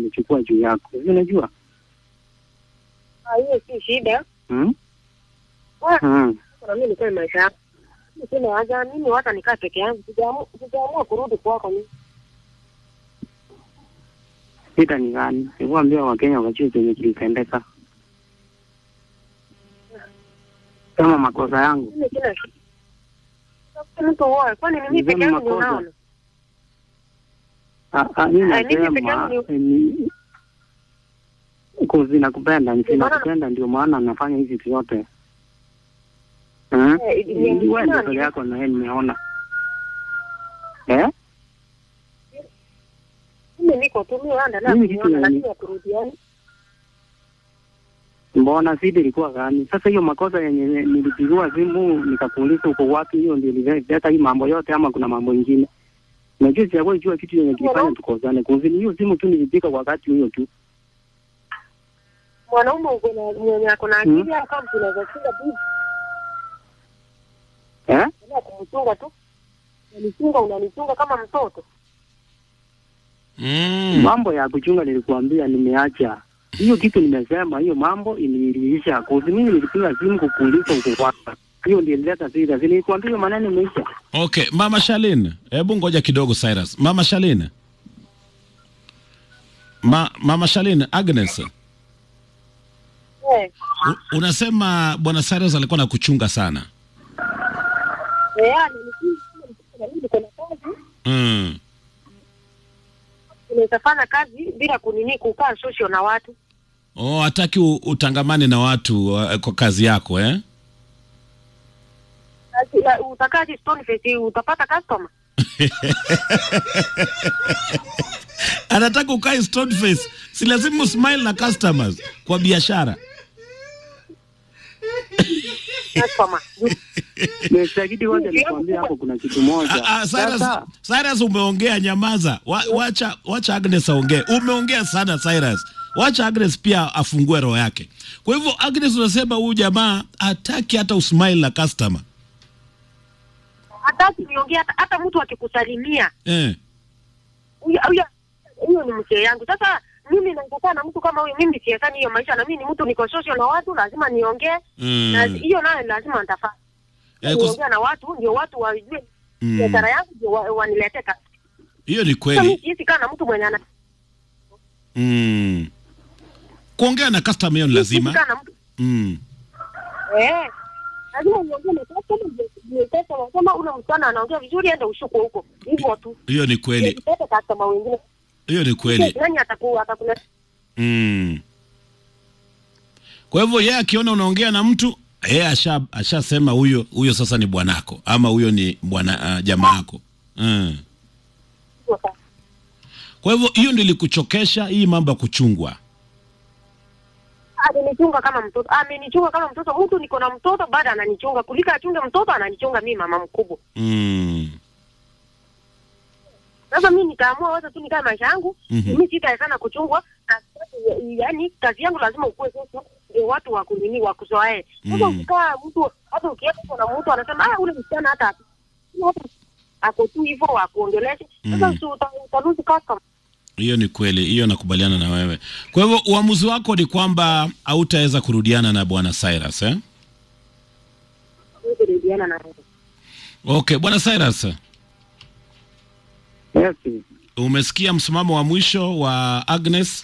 nimechukua juu yako. Hivi unajua? Ah, hiyo si shida. Hmm? Wa- Hmm. na mimi nikae maisha yangu. Mimi sina haja, mimi hata nikaa peke yangu. Sijaamua sijaamua kurudi kwako mimi. Shida ni gani? Nikuambia Wakenya wajue chenye kilitendeka. Kama makosa yangu. Mimi sina shida. Sasa mtu woe, kwani ni mimi peke Niseme yangu ndio makosa. unaona? Ah, ah, mimi Ah, mimi peke nasema yangu eh, ni kuzi nakupenda, sinakupenda ndio maana nafanya hizi vitu yote. Hmm? Eh, ni- ni- Wewe ndio nani? peke yako na yeye nimeona. Eh? Mimi niko tu mimi naendelea Mimi kitu kuniona yani- lakini haturudiani. Mbona sidi ilikuwa gani? Sasa hiyo makosa yenye nilipigiwa simu nikakuuliza uko wapi, hiyo ndio ilileta hii mambo yote, ama kuna mambo ingine? Najua sijawahi jua kitu yenye kilifanya tukosane. Kuzini hiyo simu tu nilipiga wakati huyo tu. Mwanaume uko na mwenye ako na Hmm. akili au kama tunaweza chunga bibi, Eh? endelea kumchunga tu. Unanichunga unanichunga kama mtoto. Mm. Mambo ya kuchunga nilikuambia nimeacha. Hiyo kitu nimesema, hiyo mambo iliisha. Kuzi mimi nilipiga simu kukuuliza uko wapi. Hiyo ndio ilileta shida. Si nilikwambia hiyo maneno imeisha. Okay, Mama Shalin, hebu ngoja kidogo Cyrus. Mama Shalin. Ma, Mama Shalin, Agnes, Eh, u- unasema bwana Cyrus alikuwa na kuchunga sana. eh, ananichunga na mimi niko na kazi. Mm. Unaweza fanya kazi bila kunini kukaa social na watu. Oh, hataki u- utangamane na watu uh, kwa kazi yako eh? Kazi- ya- Utakaje stone face utapata customer. Anataka ukae stone face. Si lazima usmile na customers kwa biashara. Customer. Nimeshahidi wote nilikwambia hapo kuna kitu moja. Ah, ah, Cyrus, Sasa Cyrus umeongea, nyamaza. Wa, wacha, wacha Agnes aongee. Umeongea sana Cyrus. Wacha Agnes pia afungue roho yake. Kwa hivyo Agnes, unasema huyu jamaa hataki hata usmile na customer Hata niongea hata, hata mtu akikusalimia eh. huyo huyo huyo ni mzee yangu. Sasa mimi nakataa na mtu kama huyo, mimi siekani hiyo maisha, na mimi ni mtu niko social na watu, lazima niongee Mm. na hiyo nayo lazima nitafanya Eh, kus- niongea na watu, ndio watu wajue Mm. biashara yangu, ndio wa, wanilete kazi. Hiyo ni Sasa mimi kweli. siwezi kaa na mtu mwenye ana Mm. Kuongea na customer hiyo ni siwezi lazima. kaa na mtu Mm. eh, lazima niongee na customer, ndio ndio customer kama una msichana anaongea vizuri, enda ushuku huko hivyo tu, Hiyo ni kweli. nipate customer wengine. Hiyo ni kweli. Nani ataku atakuleta Mm. Kwa hivyo yeye akiona unaongea na mtu yeye asha ashasema huyo huyo sasa ni bwanako ama huyo ni bwana uh, jamaa yako. Mm. hivyo sasa. Kwa hivyo hiyo ndio ilikuchokesha hii mambo ya kuchungwa. Alinichunga kama mtoto, amenichunga kama mtoto. Mtu niko na mtoto bado ananichunga, kuliko achunge mtoto ananichunga mimi, mama mkubwa. Mm. Sasa mimi nikaamua wacha tu nikae maisha yangu, Mhm. mimi sitae sana kuchungwa. na- Yaani kazi yangu lazima ukuwe sasa, ndio watu wa kunini wa kuzoee. Sasa Mm. ukikaa mtu hata ukienda kuna mtu anasema ah, ule msichana hata hata ako tu hivyo akuongeleshe. Sasa Mm. si uta- utaruhusu customer. Hiyo ni kweli, hiyo nakubaliana na wewe. Kwa hivyo uamuzi wako ni kwamba hautaweza kurudiana na bwana Cyrus eh? Kurudiana na wewe. Okay, bwana Cyrus, yes. umesikia msimamo wa mwisho wa Agnes?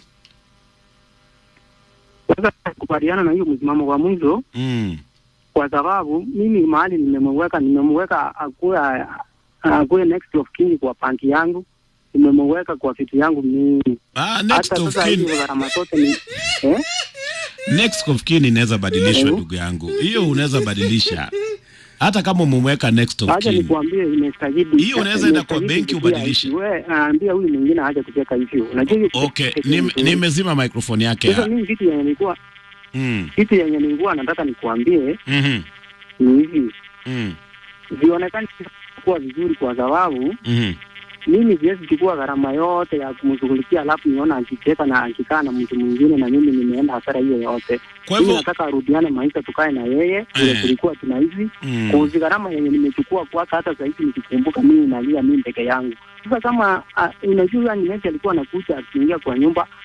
Sasa kubaliana na hiyo msimamo wa mwisho Mm. kwa sababu mimi mahali nimemweka nimemweka akuwe akuwe next of kin kwa panki yangu, nimemweka kwa vitu yangu mingi. Ah, next Hata of sasa hizo kin. gharama zote ni eh? Next of kin inaweza badilishwa Hello? ndugu yangu. Hiyo unaweza badilisha. Hata kama umemweka next of Acha kin. nikwambie, imestahili Hiyo unaweza enda kwa benki ubadilishe. Wewe aambia huyu mwingine aje kucheka hivyo. Unajua hiyo Okay, nim- nimezima microphone yake. Sasa mimi kitu yenye nilikuwa Mm. kitu yenye nilikuwa nataka nikuambie Mhm. ni hivi, Mm. vionekane kuwa vizuri kwa sababu Mhm. mimi siwezi chukua gharama yote ya kumshughulikia, alafu niona akicheka na akikaa na mtu mwingine na mimi nimeenda hasara hiyo yote. Kwa Mimi hivyo nataka arudiane maisha, tukae na yeye vile Eh. tulikuwa tunaishi mm. kuzi gharama yenye nimechukua kwake, hata sahizi nikikumbuka mimi nalia mimi peke yangu. Sasa kama uh, unajua Agnes alikuwa anakuja akiingia kwa nyumba